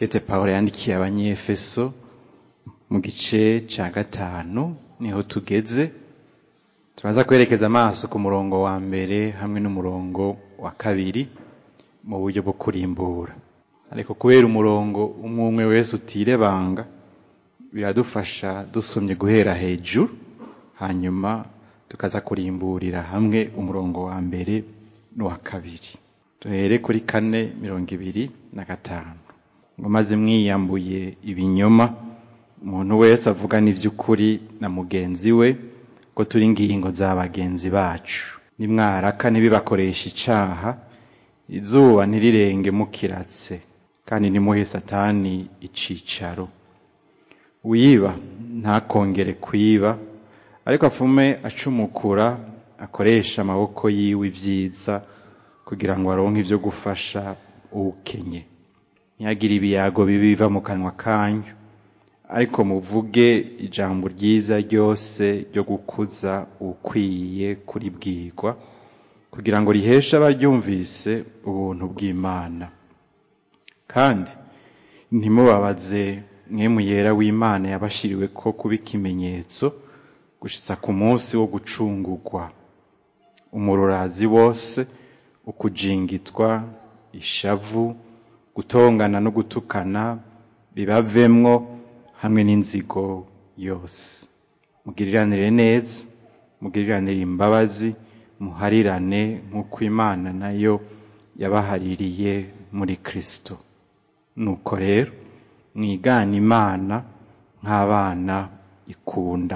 kete pawulo yandikiye abanyefeso mu gice ca gatanu niho tugeze turaza kwerekeza amaso ku murongo wa mbere hamwe n'umurongo wa kabiri mu buryo bwo kurimbura ariko kubera umurongo umwe umwe wese utirebanga biradufasha dusomye guhera hejuru hanyuma tukaza kurimburira hamwe umurongo wa mbere n'uwa kabiri duhere kuri kane mirongo ibiri na gatanu ngo maze mwiyambuye ibinyoma umuntu wese avugana iby'ukuri na mugenzi we ko turi ingingo za bagenzi bacu nimwaraka ntibibakoresha icaha izuba ntirirenge mukiratse kandi ntimuhe satani icicaro wiba ntakongere kwiba ariko apfume acumukura akoresha amaboko yiwe ibyiza kugira ngo aronke ibyo gufasha uwukenye ntihagire ibiyago bibiva mu kanwa kanyu ariko muvuge ijambo ryiza ryose ryo gukuza ukwiye kuribwirwa kugira ngo riheshe abaryumvise ubuntu bw'imana kandi ntimubabaze mwemu yera w'imana yabashiriwe ko kuba ikimenyetso gushitsa ku munsi wo gucungurwa umururazi wose ukujingitwa ishavu gutongana no gutukana bibavemwo hamwe n'inzigo yose mugiriranire neza mugiriranire imbabazi muharirane nk'uko imana nayo yabahaririye muri kristo nuko rero mwigana imana nk'abana ikunda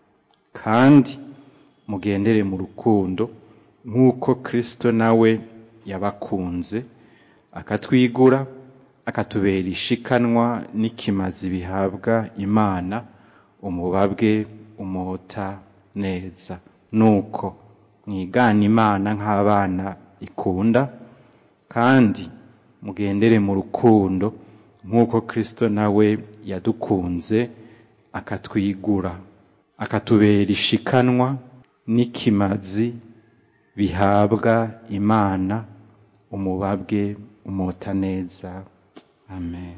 kandi mugendere mu rukundo nk'uko kristo nawe yabakunze akatwigura akatubera ishikanwa n'ikimazi bihabwa imana umubabwe umota neza nuko mwigana imana nk'abana ikunda kandi mugendere mu rukundo nk'uko kristo nawe yadukunze akatwigura akatubera ishikanwa n'ikimazi bihabwa imana umubabwe umota neza amen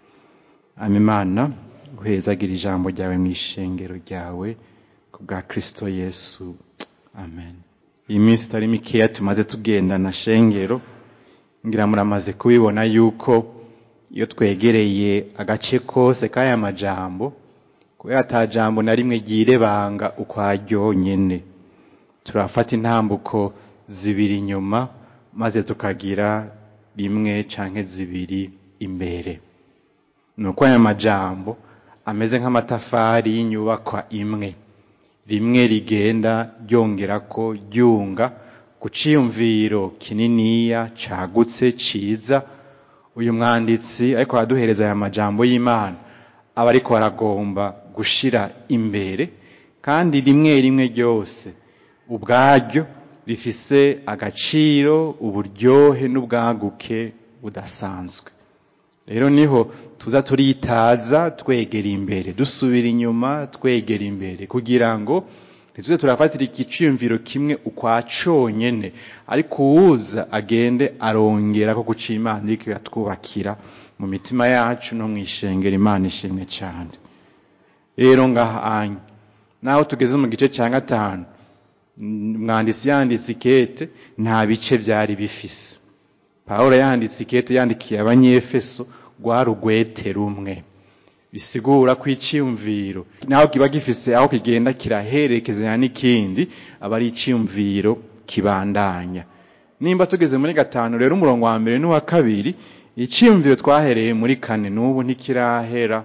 amimana guhezagira ijambo ryawe mu ishengero ryawe ku bwa kristo yesu amen iyi minsi itari mikeya tumaze tugendana shengero ngira muramaze kubibona yuko iyo twegereye agace kose k'aya majambo kubera ata jambo na rimwe ryirebanga ukwaryo nyene turafata intambuko zibiri inyuma maze tukagira rimwe canke zibiri imbere nuko aya majambo ameze nk'amatafari y'inyubakwa imwe rimwe rigenda ryongerako ryunga ku ciyumviro kininiya cagutse ciza uyu mwanditsi ariko araduhereza aya majambo y'imana aba ariko aragomba gushira imbere kandi rimwe rimwe ryose ubwaryo rifise agaciro uburyohe n'ubwaguke budasanzwe rero niho tuza turitaza twegera imbere dusubira inyuma twegera imbere kugira ngo ntituze turafatira igiciyumviro kimwe ukwa conyene ariko uwuza agende arongera ko guca imana iriko iratwubakira mu mitima yacu no mw'ishengero imana ishimwe cyane rero ngahanye naho tugeze mu gice cya gatanu mwanditsi yanditse ikete nta bice byari bifise pawulo yanditse ikete yandikiye abanyefeso rwari urwete rumwe bisigura ko iciyumviro naho kiba gifise aho kigenda kiraherekezanya n'ikindi aba ari iciyumviro kibandanya nimba tugeze muri gatanu rero umurongo wa mbere n'uwa kabiri iciyumviro twahereye muri kane n'ubu ntikirahera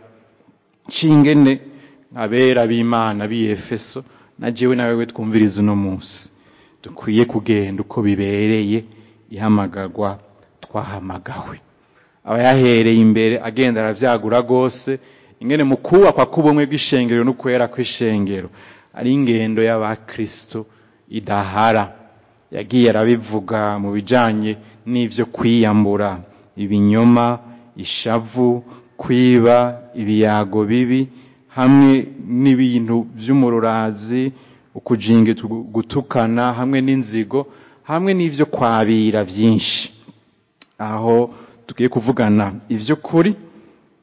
cingene abera b'imana b'iyefeso na jewe nawe we twumviriza uno munsi dukwiye kugenda uko bibereye ihamagarwa twahamagawe aba yahereye imbere agenda aravyagura rwose ingene mu kubakwa k'ubumwe bw'ishengero no kwera kw'ishengero ari ingendo y'abakristo idahara yagiye arabivuga mu bijanye n'ivyo kwiyambura ibinyoma ishavu kwiba ibiyago bibi hamwe n'ibintu vy'umururazi ukujinga gutukana hamwe n'inzigo hamwe n'ivyo kwabira vyinshi aho tugiye kuvugana ivy'ukuri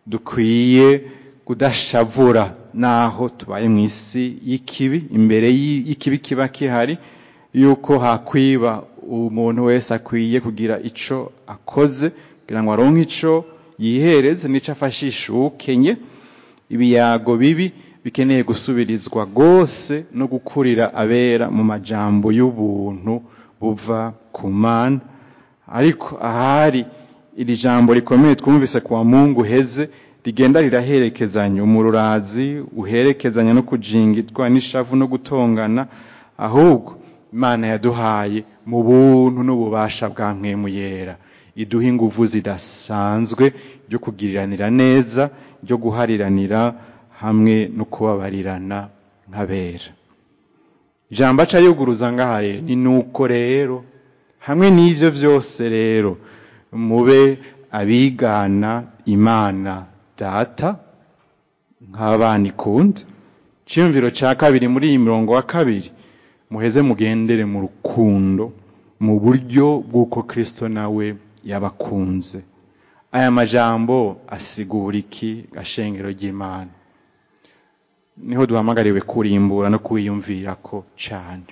dukwiye kudashavura naho tubaye mu isi y'ikibi imbere y'ikibi kiba kihari yuko hakwiba umuntu wese akwiye kugira ico akoze kugira ngo aronke ico yihereze n'ico afashisha ukenye ibiyago bibi bikeneye gusubirizwa rwose no gukurira abera mu majambo y'ubuntu buva ku mana ariko ahari iri jambo rikomeye twumvise kwa mungu heze rigenda riraherekezanya umururazi uherekezanya no kujingitwa n'ishavu no gutongana ahubwo imana yaduhaye mu buntu n'ububasha bwa mwemu yera iduha inguvu zidasanzwe byo kugiriranira neza byo guhariranira hamwe no kubabarirana nk'abera ijambo aca yuguruza ngaha rero ni nuko rero hamwe n'ivyo vyose rero mube abigana imana data nk'abana ikunda ciyumviro ca kabiri muri iyi mirongo wa kabiri muheze mugendere mu rukundo mu buryo bw'uko kristo nawe yabakunze aya majambo asigura iki gashengero ry'imana niho duhamagariwe kurimbura no kuwiyumvirako cane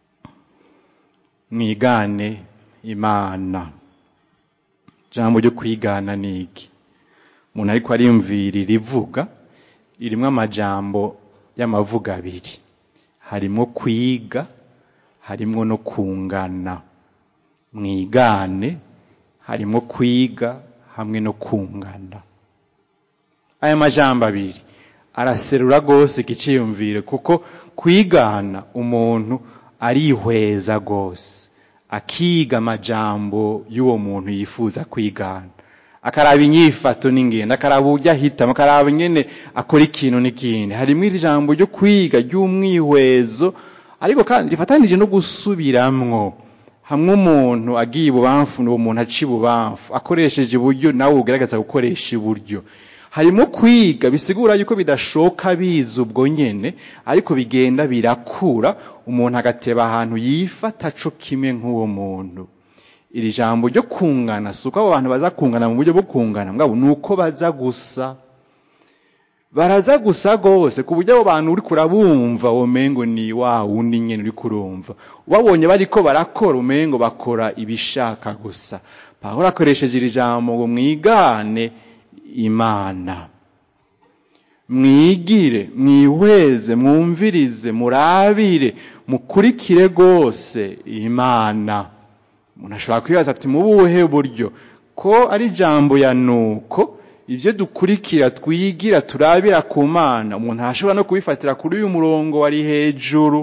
mwigane imana jambo ryo kwigana ni iki umuntu ariko ariyumvira irivuga ririmwo amajambo y'amavuga abiri harimwo kwiga harimwo no kungana mwigane harimwo kwiga hamwe no kungana aya majambo abiri araserura rwose ikiciyumvire kuko kwigana umuntu arihweza rwose akiga amajambo y'uwo muntu yifuza kwigana akaraba inyifato n'ingendo akaraba uburyo ahitamo akaraba nyene akora ikintu n'ikindi harimo iri jambo ryo kwiga ry'umwihwezo ariko kandi rifatanije no gusubiramwo hamwe umuntu agiye ibubamfu n'uwo muntu aca ibubamfu akoresheje iburyo nawe ugaragaza gukoresha iburyo harimo kwiga bisigura yuko bidashoka biza ubwo nyene ariko bigenda birakura umuntu agateba ahantu yifata co kimwe nk'uwo muntu iri jambo ryo kungana si uko abo bantu baza kungana mu buryo bwo kungana mbwabo ni uko baza gusa baraza gusa rwose ku buryo abo bantu uri kurabumva womengo ni wa wundi nyene uri kurumva ubabonye bariko barakora umengo bakora ibishaka gusa pawulo akoresheje iri jambo ngo mwigane imana mwigire mwihweze mwumvirize murabire mukurikire rwose imana umuntu ashobora kwibaza ati mu buhe buryo ko ari ijambo ya nuko ibyo dukurikira twigira turabira ku mana umuntu ashobora no kubifatira kuri uyu murongo wari hejuru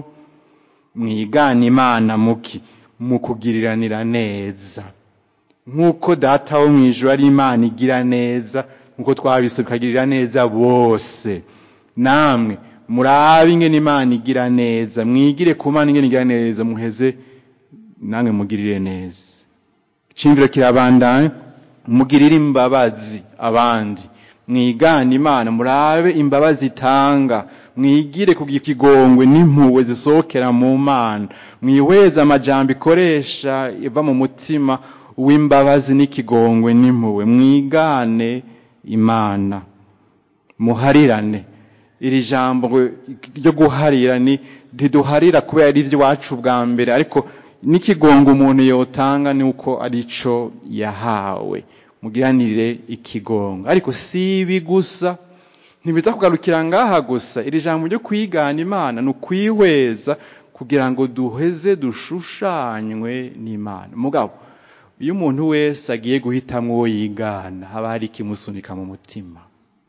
mwigana imana muki mu kugiriranira neza nk'uko data wo mu ijoro ari imana igira neza nk'uko twabise tukagirira neza bose namwe murabe ingene imana igira neza mwigire ku mana ingene igira neza muheze namwe mugirire neza iciyumviro kirabandanya mugirire imbabazi abandi mwigane imana murabe imbabazi itanga mwigire kugira ikigongwe n'impuhwe zisohokera mu mana mwihweze amajambo ikoresha iva mu mutima w'imbabazi n'ikigongwe n'impuhwe mwigane imana muharirane iri jambo ryo guharira ni ntiduharira kubera ari iby'iwacu bwa mbere ariko n'ikigongo umuntu yotanga ni uko ari cyo yahawe mugiranire ikigongo ariko si ibi gusa ntibiza kugarukira ngaha gusa iri jambo ryo kwigana imana ni ukwihweza kugira ngo duheze dushushanywe n'imana mugabo iyo umuntu wese agiye guhitamo uwo yigana haba hari ikimusunika mu mutima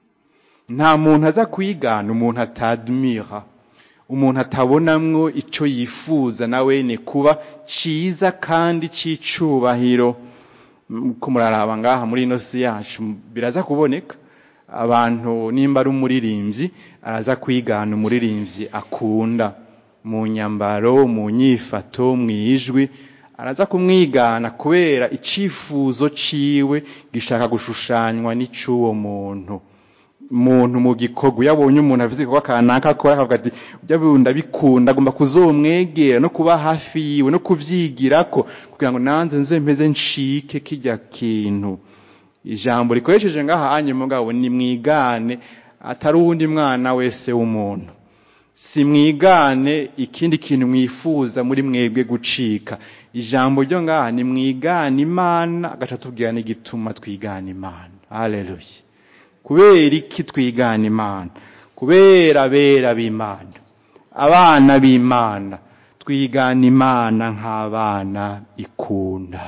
nta muntu aza kwigana umuntu atadmira umuntu atabonamwo icyo yifuza nawe ni kuba cyiza kandi cy'icubahiro ko muraraba ngaha muri ino si yacu biraza kuboneka abantu nimba ari umuririmbyi araza kwigana umuririmbyi akunda mu nyambaro mu nyifato mu ijwi araza kumwigana kubera icifuzo ciwe gishaka gushushanywa n'icy'uwo muntu muntu mu gikorwa iyo abonye umuntu avuze igikorwa kanaka akora akavuga ati ujya bunda bikunda agomba kuzomwegera no kuba hafi yiwe no kuvyigirako kugira ngo nanze nze mpeze ncike kijya kintu ijambo rikoresheje ngaha anye mugabo ni mwigane atari uwundi mwana wese w'umuntu si mwigane ikindi kintu mwifuza muri mwebwe gucika ijambo ryo ngaha ni mwigane imana agaca tubwira n'igituma twigana imana haleluya kubera iki twigana imana kubera abera b'imana abana b'imana twigana imana nk'abana ikunda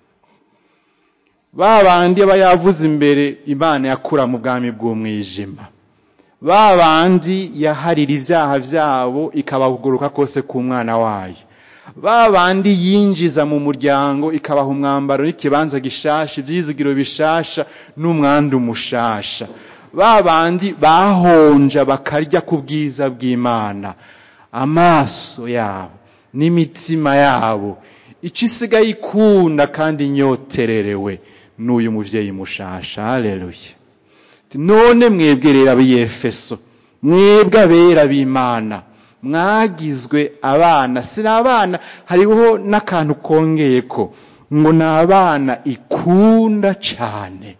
ba bandi aba yavuze imbere imana yakura mu bwami bw'umwijima ba bandi yaharira ibyaha byabo ikabaguruka kose ku mwana wayo ba bandi yinjiza mu muryango ikabaha umwambaro n'ikibanza gishasha ibyizigiro bishasha n'umwandu mushasha ba bandi bahonja bakarya ku bwiza bw'imana amaso yabo n'imitima yabo icyo isigaye ikunda kandi inyotererewe n'uyu mubyeyi mushasha haleluya none mwebwe rero ab'iyefeso mwebwe abera b'imana mwagizwe abana si abana hariho n'akantu kongeye ko ngo ni abana ikunda cyane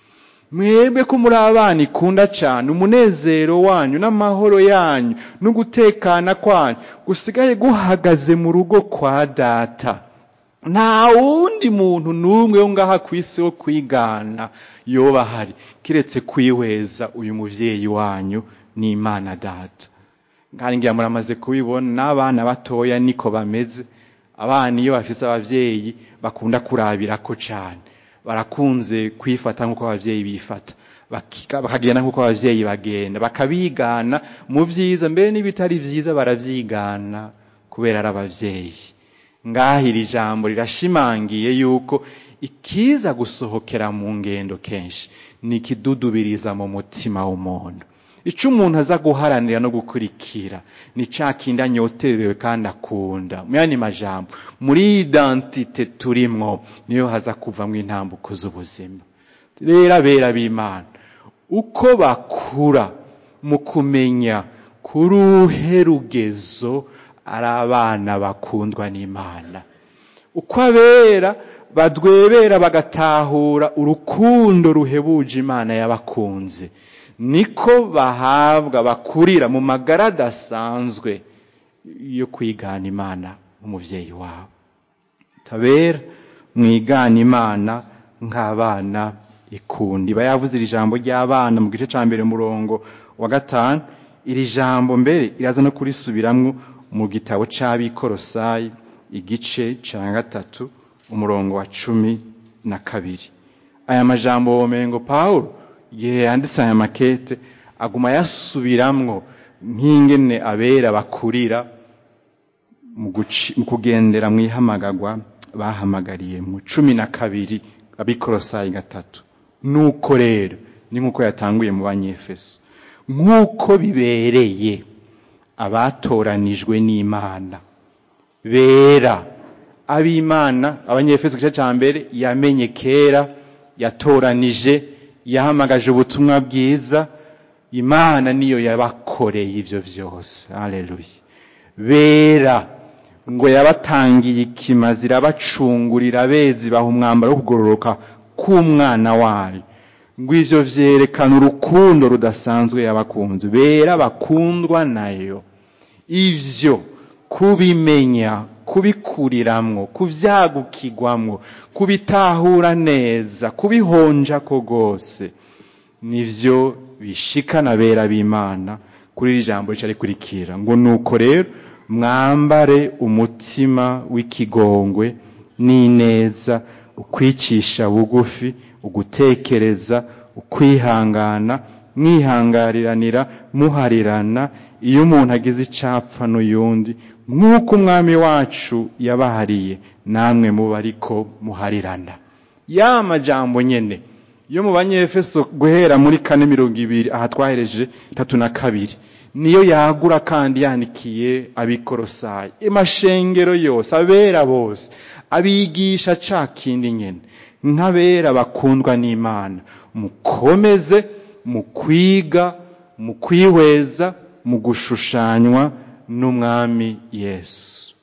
mwebwe ko muri abana ikunda cyane umunezero wanyu n'amahoro yanyu no gutekana kwanyu gusigaye guhagaze mu rugo kwa data nta wundi muntu n'umwe wo ngaha ku isi wo kwigana yoba ahari kiretse kwihweza uyu mubyeyi wanyu n'imana data kandi ngira muramaze kubibona n'abana batoya niko bameze abana iyo bafise ababyeyi bakunda kurabirako cyane barakunze kwifata nk'uko ababyeyi bifata bakagenda nk'uko ababyeyi bagenda bakabigana mu byiza mbere n'ibitari byiza barabyigana kubera ari ababyeyi ngaho iri jambo rirashimangiye yuko ikiza gusohokera mu ngendo kenshi ni ikidudubiriza mu mutima w'umuntu icyo umuntu aza guharanira no gukurikira ni cya kindi anyotererewe kandi akunda mu yandi majambo muri identite turimwo niyo haza kuvamo intambuko z'ubuzima rero abera b'imana uko bakura mu kumenya kuri uruhe rugezo ari abana bakundwa n'imana uko abera badwebera bagatahura urukundo ruhebuje imana yabakunze niko bahabwa bakurira mu magara adasanzwe yo kwigana imana umubyeyi wabo tabera mwigana imana nk'abana ikundi iba yavuze iri jambo ry'abana mu gice cya mbere murongo wa gatanu iri jambo mbere iraza no kurisubiramwo mu gitabo cy'abikorosayi igice cya gatatu umurongo wa cumi na kabiri aya majambo womengo paul igihe yanditse aya makete aguma yasubiramwo nk'ingene abera bakurira mu kugendera mu ihamagagwa bahamagariye mu cumi na kabiri abikorosayi gatatu nuko rero ni nk'uko yatanguye mu banyefeso nk'uko bibereye abatoranijwe n'imana bera ab'imana abanyefeso igice cya mbere yamenye kera yatoranije yahamagaje ubutumwa bwiza imana niyo yabakoreye ibyo byose haleluya bera ngo yabatangiye ikimazi irabacungurira bezi baha umwambaro wo kugororoka k'umwana wayo ngo ivyo vyerekana urukundo rudasanzwe yabakunze bera bakundwa nayo ivyo kubimenya kubikuriramwo kuvyagukirwamwo kubitahura neza kubihonja ko rwose nivyo bishikana bera b'imana kuri iri jambo rica rikurikira ngo nuko rero mwambare umutima w'ikigongwe n'ineza ukwicisha bugufi ugutekereza ukwihangana mwihangariranira muharirana iyo umuntu agize icapfa n'uyundi nk'uko umwami wacu yabahariye namwe muba ariko muharirana ya majambo nyene yo mu banyefeso guhera muri kane mirongo ibiri aha twahereje itatu na kabiri niyo yagura kandi yandikiye abikorosayi amashengero yose abera bose abigisha ca kindi nyene nk'abera bakundwa n'imana mukomeze mu kwiga mu kwihweza mu gushushanywa n'umwami yesu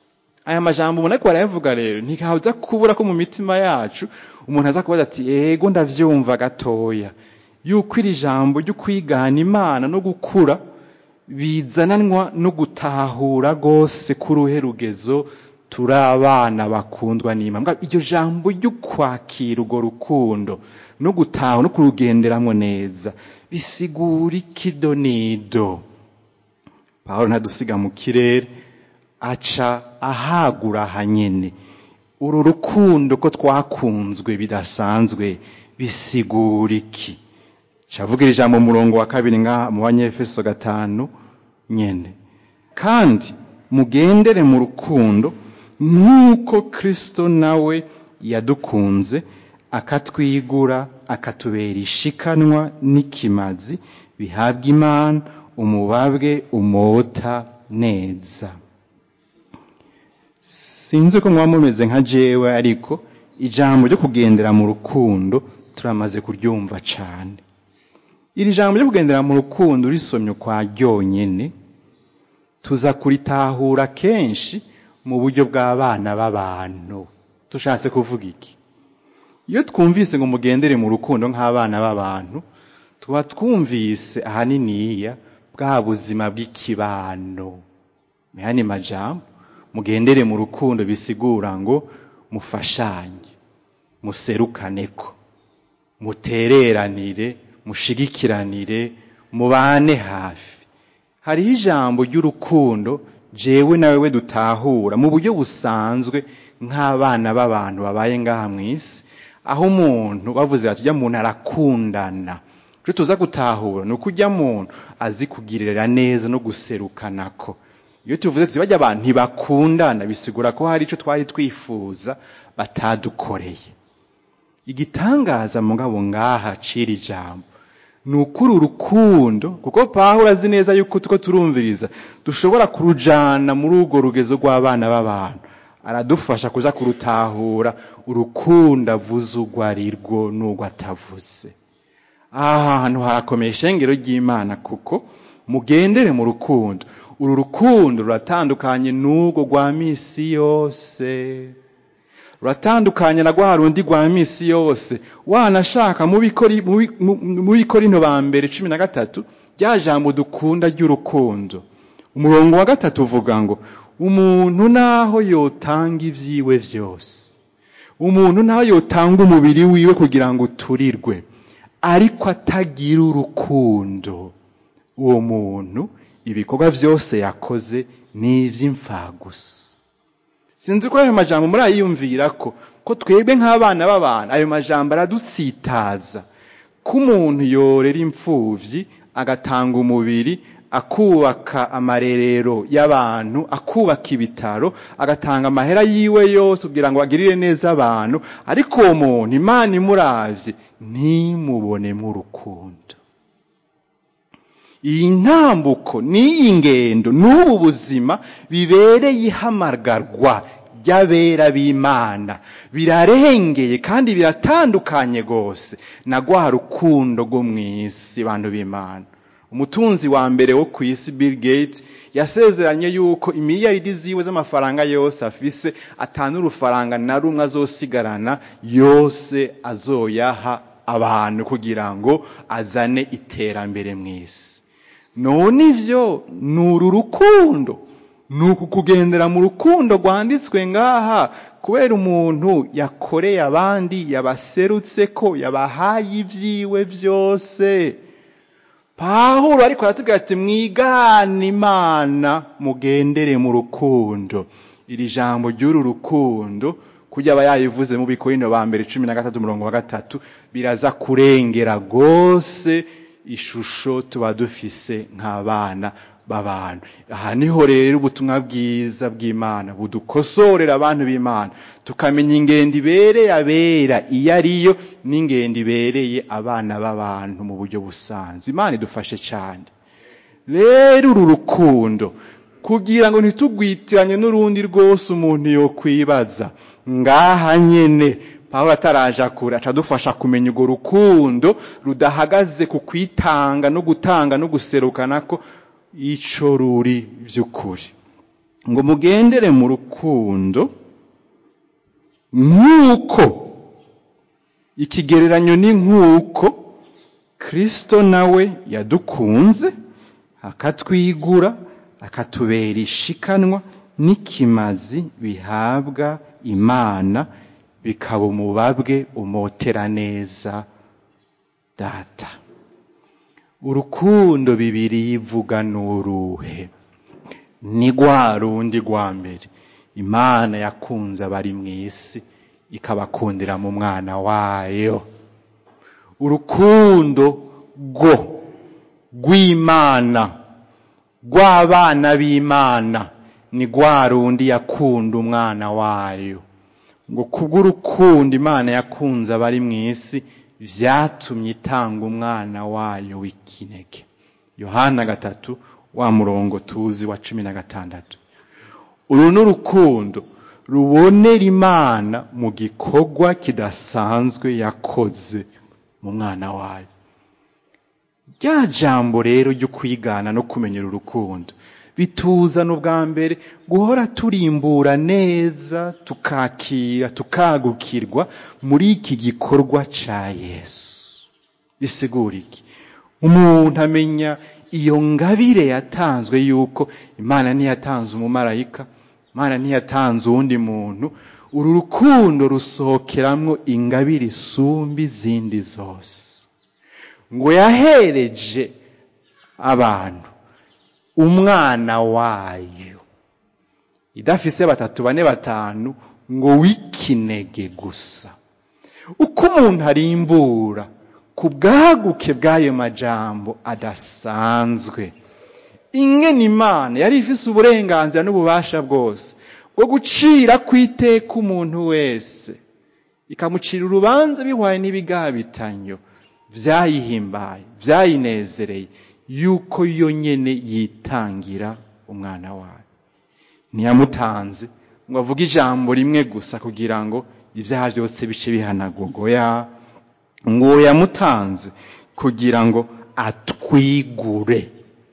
aya majambo umuntu ariko barayavuga rero ntihaza kubura ko mu mitima yacu umuntu aza kubaza ati ego ndavyumva gatoya yuko iri jambo ryo kwigana imana no gukura bizananwa no gutahura rwose k'uruhe rugezo turi abana bakundwa n'imana iryo jambo ryo kwakira urwo rukundo no gutaha no kurugenderamo neza bisigura ikidonido pawulo ntadusiga mu kirere aca ahagura hanyene uru rukundo ko twakunzwe bidasanzwe bisigura iki cavugira ijambo mu murongo wa kabiri ngaha mu banyefeso gatanu nyene kandi mugendere mu rukundo nk'uko kristo nawe yadukunze akatwigura akatubera ishikanwa n'ikimazi bihabwa imana umubabwe umota neza sinzi ko muba mumeze nka jewe ariko ijambo ryo kugendera mu rukundo turamaze kuryumva cane iri jambo ryo kugendera mu rukundo risomye kwa ryonyene tuza kuritahura kenshi mu buryo bw'abana b'abantu tushatse kuvuga iki iyo twumvise ngo mugendere mu rukundo nk'abana b'abantu tuba twumvise ahaniniya bwa buzima bw'ikibano mehani majambo mugendere mu rukundo bisigura ngo mufashanye muserukaneko mutereranire mushigikiranire mubane hafi hariho ijambo ry'urukundo jewe nawe we dutahura mu buryo busanzwe nk'abana b'abantu babaye ngaha mu isi aho umuntu bavuze bati ujya muntu arakundana icyo tuza gutahura ni uko ujya muntu azi kugirira neza no guserukanako iyo tuvuze tuti bajya abantu ntibakundana bisigura ko hari icyo twari twifuza batadukoreye igitangaza mugabo ngaha cira ijambo ni ukuri urukundo kuko pawulo azi neza yuko tuko turumviriza dushobora kurujana muri urwo rugezo rw'abana b'abantu aradufasha kuza kurutahura urukundo avuze urwo ari rwo n'urwo atavuze aha hantu harakomeye ishengero ry'imana kuko mugendere mu rukundo uru rukundo ruratandukanye n'urwo rwa misi yose ruratandukanye na rwa rundi rwa misi yose wanashaka mu bikorino ba mbere cumi na gatatu rya jambo dukunda ry'urukundo umurongo wa gatatu uvuga ngo umuntu naho yotanga ibyiwe byose umuntu naho yotanga umubiri wiwe kugira ngo uturirwe ariko atagira urukundo uwo muntu ibikorwa byose yakoze ni iby'imfagusa sinzi ko ayo majambo murayiyumvira ko ko twebwe nk'abana b'abantu ayo majambo aradutsitaza ko umuntu yorera imfubyi agatanga umubiri akubaka amarerero y'abantu akubaka ibitaro agatanga amahera yiwe yose kugira ngo agirire neza abantu ariko uwo muntu imana imuravye ntimubonemo urukundo iyi ntambuko n'iyi ngendo n'ubu buzima bibereye ihamagarwa ry'abera b'imana birarengeye kandi biratandukanye rwose na rwa rukundo rwo mu isi bantu b'imana umutunzi wa mbere wo ku isi bill gates yasezeranye yuko imiliyaridi ziwe z'amafaranga yose afise atanu urufaranga na rumwe azosigarana yose azoyaha abantu kugira ngo azane iterambere mu isi none ivyo ni uru rukundo ni uku kugendera mu rukundo rwanditswe ngaha kubera umuntu yakoreye abandi yabaserutse ko yabahaye ibyiwe byose pahuro ariko aratubwira ati mwigane imana mugendere mu rukundo iri jambo ry'uru rukundo kujya aba yayivuze mu bikorino ba mbere cumi na gatatu umurongo wa gatatu biraza kurengera rwose ishusho tuba dufise nk'abana b'abantu aha niho rero ubutumwa bwiza bw'imana budukosorera abantu b'imana tukamenya ingendo ibereye abera iyo ariyo n'ingendo ibereye abana b'abantu mu buryo busanzwe imana idufashe cyane rero uru rukundo kugira ngo ntitugwitiranye n'urundi rwose umuntu yokwibaza ngaha nyene pawulo ataraje kure aca adufasha kumenya urwo rukundo rudahagaze ku kwitanga no gutanga no guserukana ko ico ruri by'ukuri ngo mugendere mu rukundo nk'uko ikigereranyo ni nk'uko kirisito nawe yadukunze akatwigura akatubera ishikanwa n'ikimazi bihabwa imana bikaba umubabwe umotera neza data urukundo bibiri yivuga n'uruhe ni rwa rundi rwa mbere imana yakunze abari mu isi ikabakundira mu mwana wayo urukundo rwo rw'imana rw'abana b'imana ni rwa rundi yakunda umwana wayo ngo kubw'urukundo imana yakunze abari mu isi byatumye itanga umwana wayo w'ikinege yohana gatatu wa murongo tuzi wa cumi na gatandatu uru ni urukundo rubonera imana mu gikorwa kidasanzwe yakoze mu mwana wayo rya jambo rero ryo kwigana no kumenyera urukundo bituzana ubwa mbere guhora turimbura neza tukakira tukagukirwa muri iki gikorwa cya yesu bisigura iki umuntu amenya iyo ngabire yatanzwe yuko imana ntiyatanze umumarayika imana ntiyatanze uwundi muntu uru rukundo rusohokeramwo ingabire isumba izindi zose ngo yahereje abantu umwana wayo idafise batatu bane batanu ngo w'ikinege gusa uko umuntu arimbura ku bwaguke bw'ayo majambo adasanzwe ingene imana yari ifise uburenganzira n'ububasha bwose bwo gucira ku iteka umuntu wese ikamucira urubanza bihwaye n'ibigabitanyo byayihimbaye byayinezereye yuko yo nyene yitangira umwana wayo ntiyamutanze ngo avuge ijambo rimwe gusa kugira ngo ibyaha byose bice bihanagurwa ngo yamutanze kugira ngo atwigure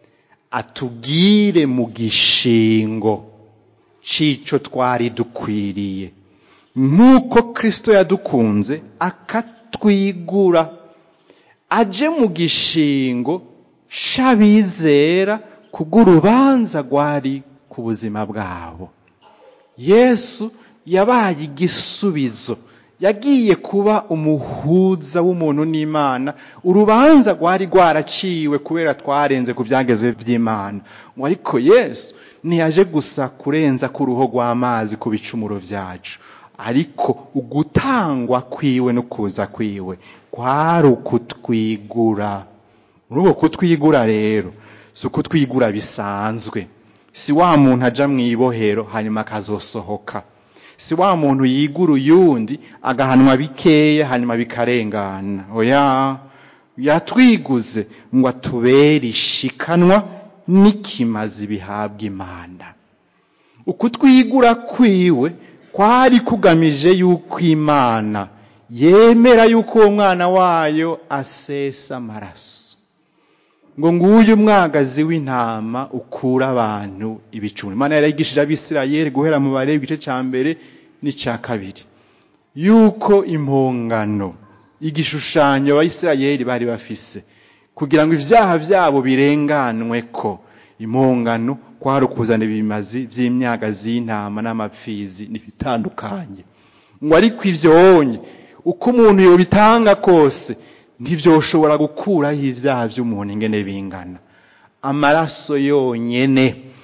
atubwire mu gishingo c'ico twari dukwiriye nk'uko kristo yadukunze akatwigura aje mu gishingo c'abizera kubw'urubanza rwari ku buzima bwabo yesu yabaye igisubizo yagiye kuba umuhuza w'umuntu n'imana urubanza rwari rwaraciwe kubera twarenze ku byagezwe by'imana ngo ariko yesu ntiyaje gusa kurenza ku ruhu rw'amazi ku bicumuro byacu ariko ugutangwa kwiwe no kuza kwiwe kwari ukutwigura muri uko kutwigura rero si ukutwigura bisanzwe si wa muntu aja mu ibohero hanyuma akazosohoka si wa muntu yigura uyundi agahanwa bikeya hanyuma bikarengana oya yatwiguze ngo atubere ishikanwa n'ikimazi bihabwa imana ukutwigura kwiwe kwari kugamije yuko imana yemera yuko uwo mwana wayo asesa amaraso ngo nguyu umwagazi w'intama ukura abantu ibicumbi imana yarayigishije abisirayeli guhera mu bareba igice cya mbere n'icya kabiri yuko impongano igishushanyo abayisirayeli bari bafise kugira ngo ibyaha byabo birenganwe ko impongano kwari ukuzana ibimazi by'imyagazi y'intama n'amapfizi n'ibitandukanye ngo ariko ibyo wonye uko umuntu yobitanga kose ntibyoshobora gukuraho ibyaha by'umuntu ingene bingana amaraso yonyene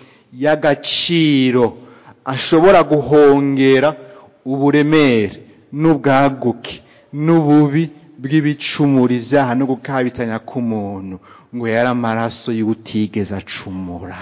y'agaciro ashobora guhongera uburemere n'ubwaguke n'ububi bw'ibicumura ibyaha no gukabitanya k'umuntu ngo yari amaraso y'utigeze acumura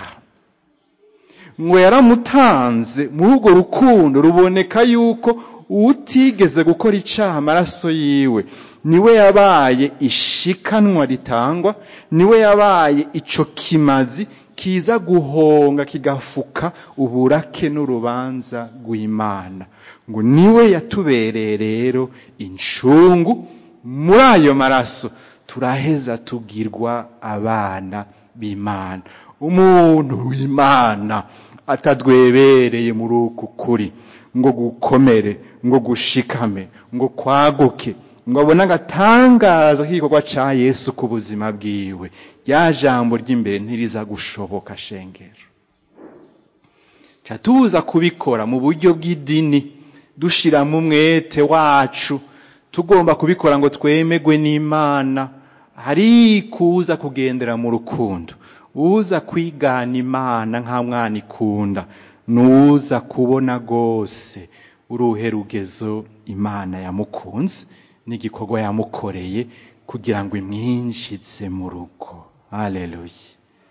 ngo yaramutanze muri urwo rukundo ruboneka yuko utigeze gukora icyaha amaraso yiwe niwe yabaye ishikanwa ritangwa niwe yabaye ico kimazi kiza guhonga kigafuka uburake n'urubanza rw'imana ngo niwe yatubereye rero incungu muri ayo maraso turaheza tugirwa abana b'imana umuntu w'imana atadwebereye muri uku kuri ngo gukomere ngo gushikame ngo kwaguke ngo abone agatangaza k'igikorwa ca yesu ku buzima bwiwe rya jambo ry'imbere ntiriza gushoboka shengero ca tuza kubikora mu buryo bw'idini dushiramo umwete wacu tugomba kubikora ngo twemegwe n'imana hari kuza kugendera mu rukundo uza kwigana imana nka mwana ikunda nuza kubona rwose uruhe rugezo imana yamukunze n'igikorwa yamukoreye kugira ngo imwinjize mu rugo haleluya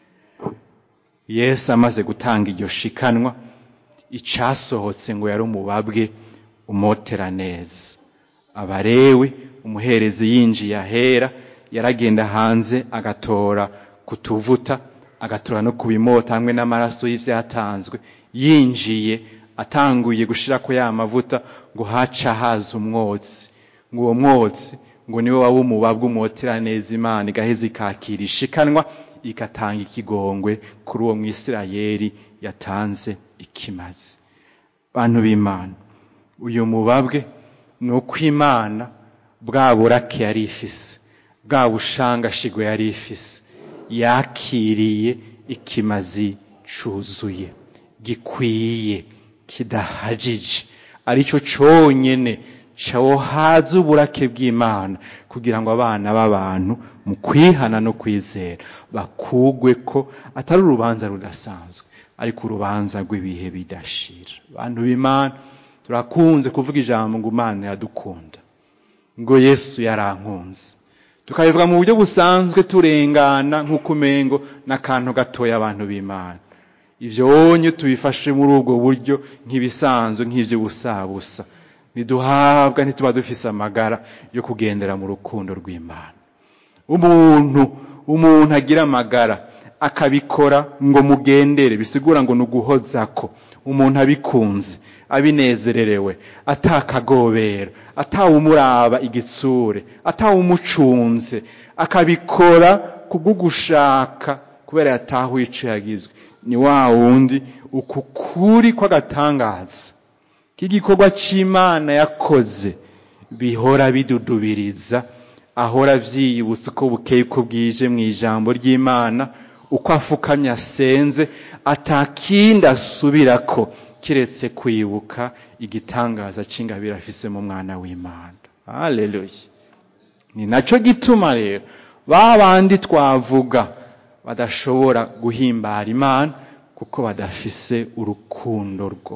yesu amaze gutanga iryo shikanwa icasohotse ngo yari umubabwe umotera neza abarewe umuherezi yinjiye ahera yaragenda hanze agatora kutuvuta agatora no kubimota hamwe n'amaraso y'ivyatanzwe yinjiye atanguye gushirako ya mavuta ngo haca haza umwotsi ngo uwo mwotsi ngo niwe waba umubabwe umotera neza imana igaheza ikakira ishikanwa igatanga ikigongwe kuri uwo mwisirayeli yatanze ikimazi bantu b'imana uyu mubabwe ni uko imana bwa burake yari ifise bwa bushangashigwe yari ifise yakiriye ikimazi cuzuye gikwiye kidahajije arico conyene cohaza uburake bw'imana kugira ngo abana b'abantu mu kwihana no kwizera bakugwe ko atari urubanza rudasanzwe ariko urubanza rw'ibihe bidashira abantu b'imana turakunze kuvuga ijambo ngo imana iradukunda ngo yesu yarankunze tukabivuga mu buryo busanzwe turengana nk'uko umengo n'akantu gatoya abantu b'imana ibyo wonye tubifashe muri ubwo buryo nk'ibisanzwe nk'iby'ubusabusa ntiduhabwa ntituba dufise amagara yo kugendera mu rukundo rw'imana umuntu umuntu agira amagara akabikora ngo mugendere bisigura ngo ni uguhozako umuntu abikunze abinezererewe atakagobera atawumuraba igitsure atawumucunze akabikora kubw'ugushaka kubera yatahuye ico yagizwe ni wa wundi uku kuri kw'agatangaza k'igikorwa c'imana yakoze bihora bidudubiriza ahora vyiyibutsa uko bukeye uko bwije mu ijambo ry'imana uko afukamye asenze atakindi asubirako kiretse kwibuka igitangaza c'ingabire afise mu mwana w'imana haleluya ni naco gituma rero ba bandi twavuga badashobora guhimbara imana kuko badafise urukundo rwo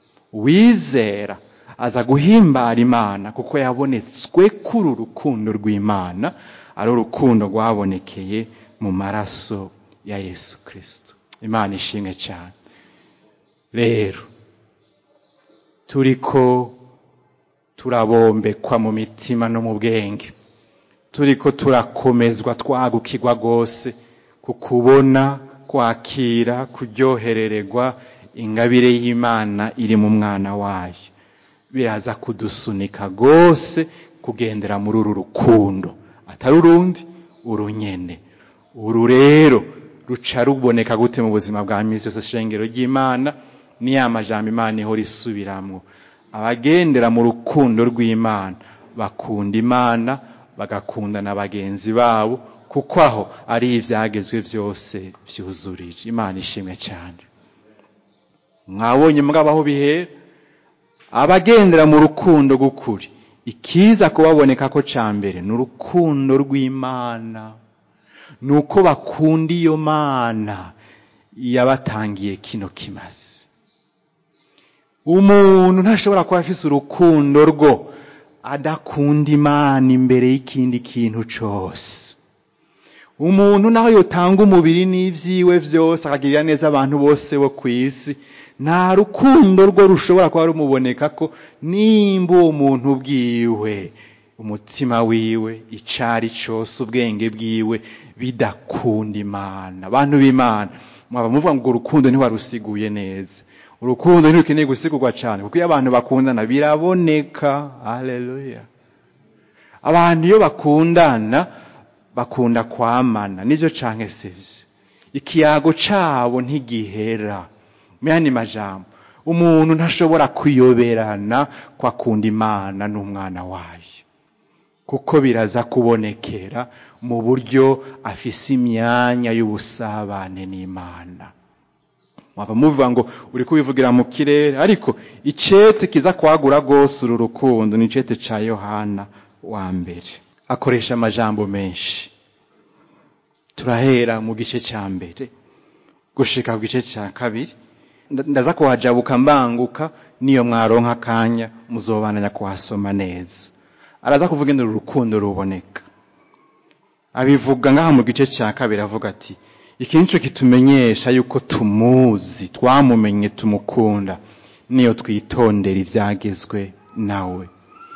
wizera aza guhimbara imana kuko yabonetswe kuri urukundo rw'imana ari urukundo rwabonekeye mu maraso ya yesu kirisito imana ishimwe cyane rero turiko turabombekwa mu mitima no mu bwenge turiko turakomezwa twagukirwa rwose ku kubona kwakira kuryoherererwa ingabire y'imana iri mu mwana wayo biraza kudusunika rwose kugendera muri uru rukundo atari urundi urunyene uru rero ruca ruboneka gute mu buzima bwa misi yose shengero ry'imana ni ya majambo imana ihora isubiramwo abagendera mu rukundo rw'imana bakunda imana bagakunda na bagenzi babo kuko aho ari ibyagezwe byose byuzurije imana ishimwe cyane mwabonye mwabaho bihera abagendera mu rukundo gukuri ikiza kubaboneka ko cya mbere ni urukundo rw'imana ni uko bakunda iyo mana yabatangiye kino kimazi umuntu ntashobora kuba afise urukundo rwo adakunda imana imbere y'ikindi kintu cyose umuntu naho yotanga umubiri n'ibyiwe byose akagirira neza abantu bose bo ku isi nta rukundo rwo rushobora kuba rumuboneka ko nimba uwo muntu bwiwe umutima wiwe icari cyose ubwenge bwiwe bidakunda imana abantu b'imana mwaba muvuga ngo urukundo ntiwarusiguye neza urukundo ntirukeneye gusigurwa cyane kuko iyo abantu bakundana biraboneka haleluya abantu iyo bakundana bakunda kwamana nibyo canke sivyo ikiyago cabo ntigihera mu yandi majambo umuntu ntashobora kuyoberana kwa kundi imana n'umwana wayo kuko biraza kubonekera mu buryo afise imyanya y'ubusabane n'imana waba muvuga ngo uri kubivugira mu kirere ariko icete kiza kwagura rwose uru rukundo ni icete ca yohana wa mbere akoresha amajambo menshi turahera mu gice cya mbere gushika ku gice cya kabiri ndaza kuhajabuka mbanguka niyo mwaronka akanya muzobananya kuhasoma neza araza kuvuga induru urukundo ruboneka abivuga ngaha mu gice cya kabiri avuga ati iki nico kitumenyesha yuko tumuzi twamumenye tumukunda niyo twitondera ibyagezwe nawe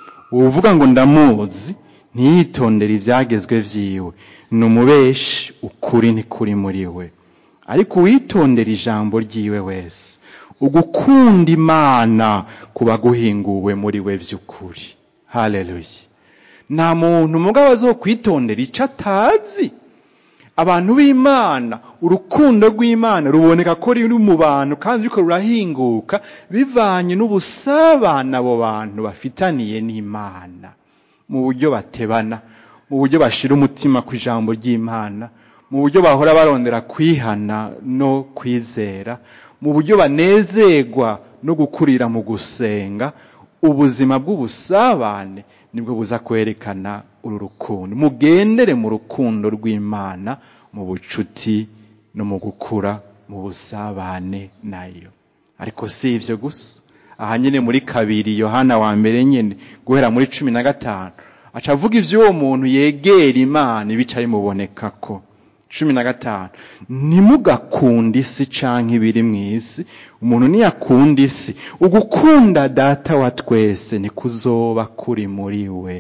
uvuga ngo ndamuzi ntiyitondere ibyagezwe vyiwe ni umubeshi ukuri ntikuri muri we ariko uwitondera ijambo ryiwe wese ugukunda imana kuba guhinguwe muri we by'ukuri haleluya nta muntu mugabo azokwitondera icyo atazi abantu b'imana urukundo rw'imana ruboneka ko ruri mu bantu kandi ruriko rurahinguka bivanye n'ubusabane abo bantu bafitaniye n'imana mu buryo batebana mu buryo bashira umutima ku ijambo ry'imana mu buryo bahora barondera kwihana no kwizera mu buryo banezerwa no gukurira mu gusenga ubuzima bw'ubusabane nibwo buza kwerekana uru rukundo mugendere mu rukundo rw'imana mu bucuti no mu gukura mu busabane nayo ariko si ivyo gusa aha nyine muri kabiri yohana wa mbere nyine guhera muri cumi na gatanu aca avuga ivy'uwo muntu yegera imana ibica bimuboneka ko cumi na gatanu ntimugakunde isi canke ibiri mw'isi umuntu niyakunda isi ugukunda data wa twese nikuzoba kuri muri we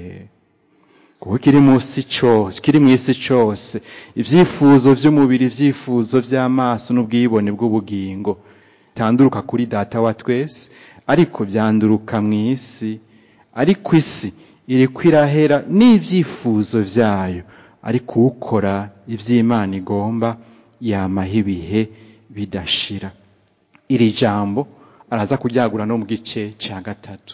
kuko kiri musi cose kiri mw'isi cose ivyifuzo vy'umubiri ivyifuzo vy'amaso n'ubwibone bw'ubugingo bitanduruka kuri data wa twese ariko vyanduruka mw'isi ariko isi iriko irahera n'ivyifuzo vyayo ariko ukora ivy'imana igomba yamaho ibihe bidashira iri jambo araza kuryagura no mu gice ca gatatu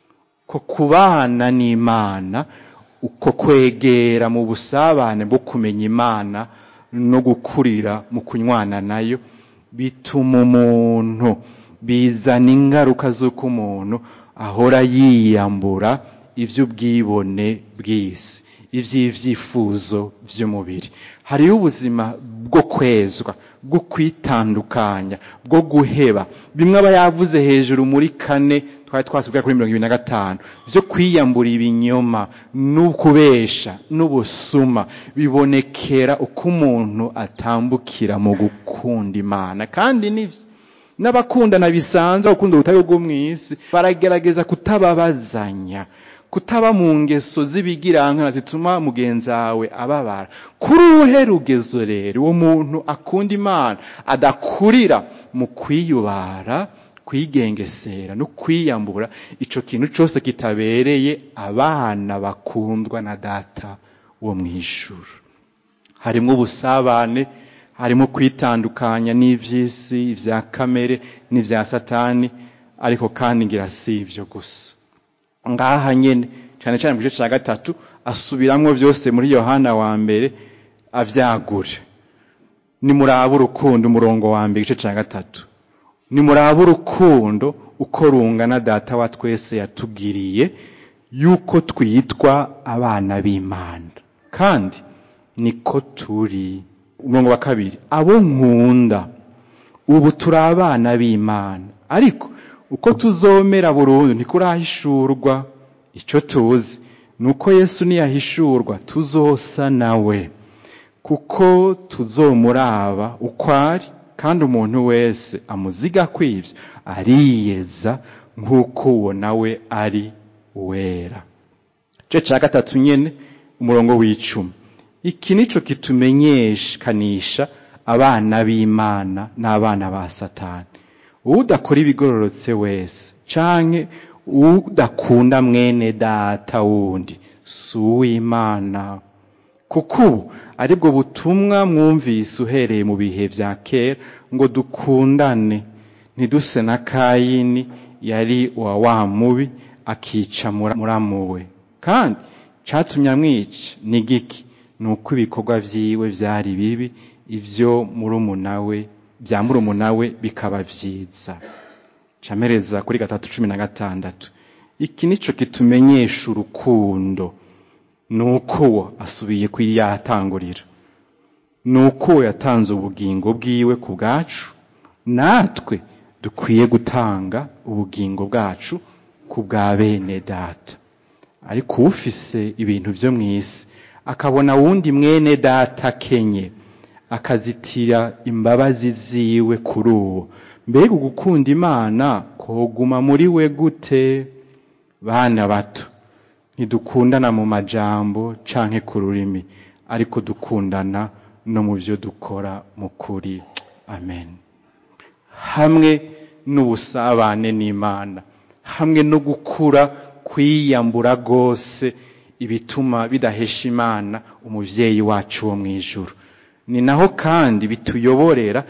ko kubana n'imana uko kwegera mu busabane bwo kumenya imana no gukurira mu kunywana nayo bituma umuntu bizana ingaruka z'uko umuntu ahora yiyambura ivy'ubwibone bw'isi ivy'ivyifuzo vy'umubiri hariho ubuzima bwo kwezwa bwo kwitandukanya bwo guheba bimwe aba yavuze hejuru muri kane twari twasubwira kuri mirongo ibiri na gatanu vyo kwiyambura ibinyoma n'ukubesha n'ubusuma bibonekera uko umuntu atambukira mu gukunda imana kandi nivyo n'abakundana bisanzwe gukunda ubutayu bwo mw'isi baragerageza kutababazanya kutaba mu ngeso z'ibigirankana zituma mugenzi wawe ababara kuri uruhe rugezo rero uwo muntu akunda imana adakurira mu kwiyubara kwigengesera no kwiyambura ico kintu cose kitabereye abana bakundwa na data wo mw'ijuru harimwo ubusabane harimo kwitandukanya n'ivy'isi ivya kamere n'ivya satani ariko kandi ngira si ivyo gusa ngaha nyene cyane cyane mu gice cya gatatu asubiramwo byose muri yohana wa mbere avyagure nimuraba urukundo umurongo wa mbere igice cya gatatu nimuraba urukundo uko rungana data wa twese yatugiriye yuko twitwa abana b'imana kandi niko turi umurongo wa kabiri abo nkunda ubu turi abana b'imana ariko uko tuzomera burundu ntikurahishurwa icyo tuzi ni uko yesu niyahishurwa tuzosa nawe kuko tuzomuraba uko ari kandi umuntu wese amuziga kw'ibyo ariyeza nk'uko uwo nawe ari wera igice cya gatatu nyine umurongo w'icumi iki nico kitumenyekanisha abana b'imana n'abana ba satani udakora ibigororotse wese canke udakunda mwene data wundi si uw'imana kuko ubu aribwo butumwa mwumvise uhereye mu bihe vya kera ngo dukundane ntiduse na kayini yari uwa wa mubi akica muramuwe kandi cyatumye amwica ni giki ni uko ibikorwa vyiwe vyari bibi ivyo murumunawe bya murumunawe bikaba vyiza camereza kuri gatatu cumi na gatandatu iki nico kitumenyesha urukundo nuko uwo asubiye kuri yatangurira nuko uwo yatanze ubugingo bwiwe ku bwacu natwe dukwiye gutanga ubugingo bwacu ku bwa bene data ariko ufise ibintu vyo mw'isi akabona wundi mwene data akenye akazitira imbabazi ziwe kuri uwo mbega ugukunda imana koguma muri we gute bana bato ntidukundana mu majambo canke ku rurimi ariko dukundana no mu byo dukora mu kuri amen hamwe n'ubusabane n'imana hamwe no gukura kwiyambura rwose ibituma bidahesha imana umuvyeyi wacu wo mu ijuru ni naho kandi bituyoborera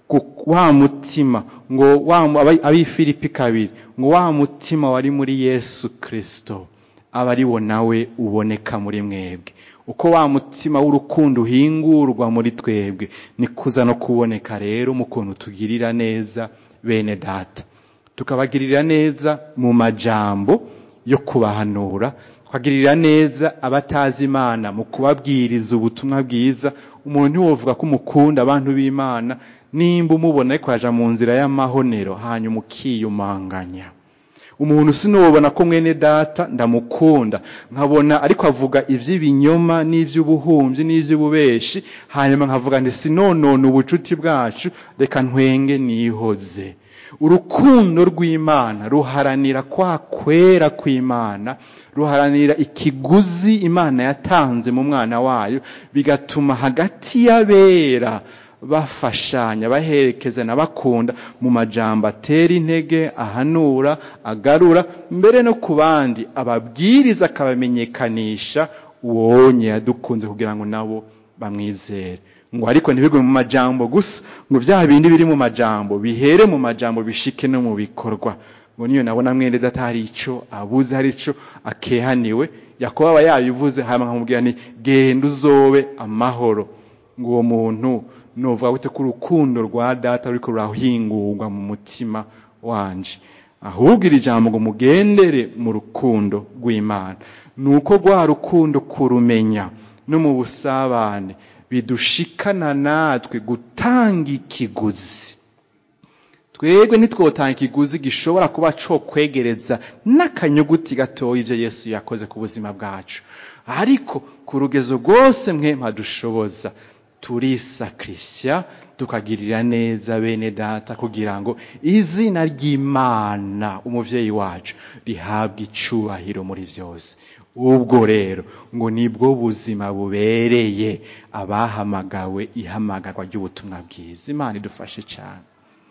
wa mutima ngo abifilipi kabiri ngo wa mutima wari muri yesu kristo aba ari wo nawe uboneka muri mwebwe uko wa mutima w'urukundo uhingurwa muri twebwe ni kuza no kuboneka rero mu kuntu tugirira neza bene data tukabagirira neza mu majambo yo kubahanura tukagirira neza abatazi imana mu kubabwiriza ubutumwa bwiza umuntu ntiwovuga ko umukunda abantu b'imana nimba umubona ariko yaja mu nzira y'amahonero hanyuma ukiyumanganya umuntu sinubona ko mwene data ndamukunda nkabona ariko avuga iby'ibinyoma n'iby'ubuhumyi n'iby'ububeshi hanyuma nkavuga ndi sinonone ubucuti bwacu reka ntwenge nihoze urukundo rw'imana ruharanira kwa kwera kw'imana ruharanira ikiguzi imana yatanze mu mwana wayo bigatuma hagati y'abera bafashanya baherekezana bakunda mu majambo atera intege ahanura agarura mbere no ku bandi ababwiriza akabamenyekanisha uwonye yadukunze kugira ngo nabo bamwizere ngo ariko ntibigwe mu majambo gusa ngo bya bindi biri mu majambo bihere mu majambo bishike no mu bikorwa ngo niyo nabona mwene data hari ico abuze hari ico akehaniwe yakoba aba yabivuze hanyuma nkamubwira ni genda uzobe amahoro ngo uwo muntu novuga gute ko urukundo rwa data ruriko rurahingurwa mu mutima wanje ahubwo iri jambo ngo mugendere mu rukundo rw'imana ni uko rwa rukundo kurumenya no mu busabane bidushikana natwe gutanga ikiguzi twebwe ntitwotanga ikiguzi gishobora kuba co kwegereza n'akanyuguti gatoya ivyo yesu yakoze ku buzima bwacu ariko ku rugezo rwose mwe mpadushoboza turisakrisya tukagirira neza bene data kugira ngo izina ry'imana umuvyeyi wacu rihabwe icubahiro muri vyose ubwo rero ngo nibwo buzima bubereye abahamagawe ihamagarwa ry'ubutumwa bwiza imana idufashe cyane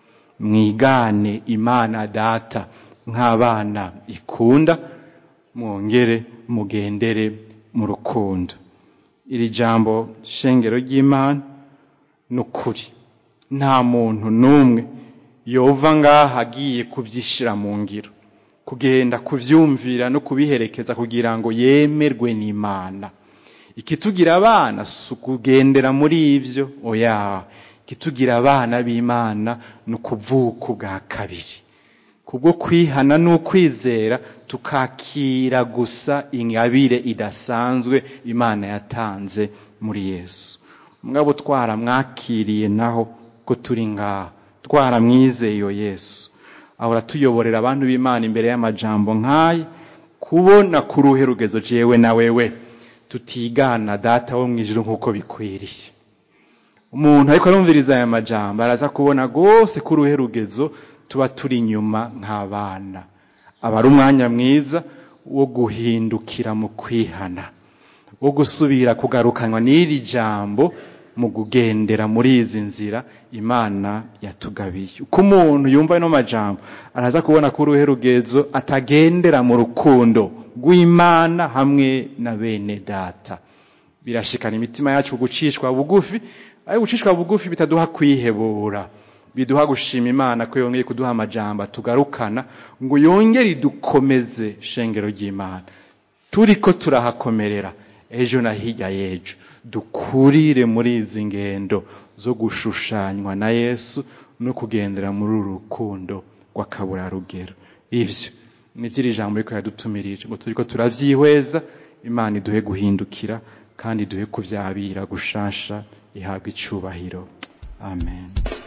mwigane imana data nk'abana ikunda mwongere mugendere mu rukundo iri jambo shengero ry'imana ni ukuri nta muntu n'umwe yova ngaha agiye kubyishyira mu ngiro kugenda kubyumvira no kubiherekeza kugira ngo yemerwe n'imana ikitugira abana si ukugendera muri ibyo oya ikitugira abana b'imana ni ukuvuka ubwa kabiri kubwo kwihana n'ukwizera tukakira gusa ingabire idasanzwe imana yatanze muri yesu mugabo twaramwakiriye naho ko turi ngaha twaramwizeye iyo yesu ahora tuyoborera abantu b'imana imbere y'amajambo nk'aya kubona ku ruhe rugezo jewe na wewe tutigana data wo mu ijuru nk'uko bikwiriye umuntu ariko arumviriza aya majambo araza kubona rwose ko uruhe rugezo tuba turi inyuma nk'abana aba ari umwanya mwiza wo guhindukira mu kwihana wo gusubira kugarukanwa n'iri jambo mu kugendera muri izi nzira imana yatugabiye uko umuntu yumva ano majambo araza kubona ko uruhe rugezo atagendera mu rukundo rw'imana hamwe na bene data birashikana imitima yacu gucishwa bugufi ariko gucishwa bugufi bitaduha kwihebura biduha gushima imana ko yongeye kuduha amajambo tugarukana ngo yongere idukomeze shengero ry'imana turiko turahakomerera ejo na hirya y'ejo dukurire muri izi ngendo zo gushushanywa na yesu no kugendera muri uru rukundo rw'akaburarugero ivyo nivyo iri jambo riko yadutumirije ngo turiko turavyihweza imana iduhe guhindukira kandi duhe kuvyabira gushasha ihabwa icubahiro amen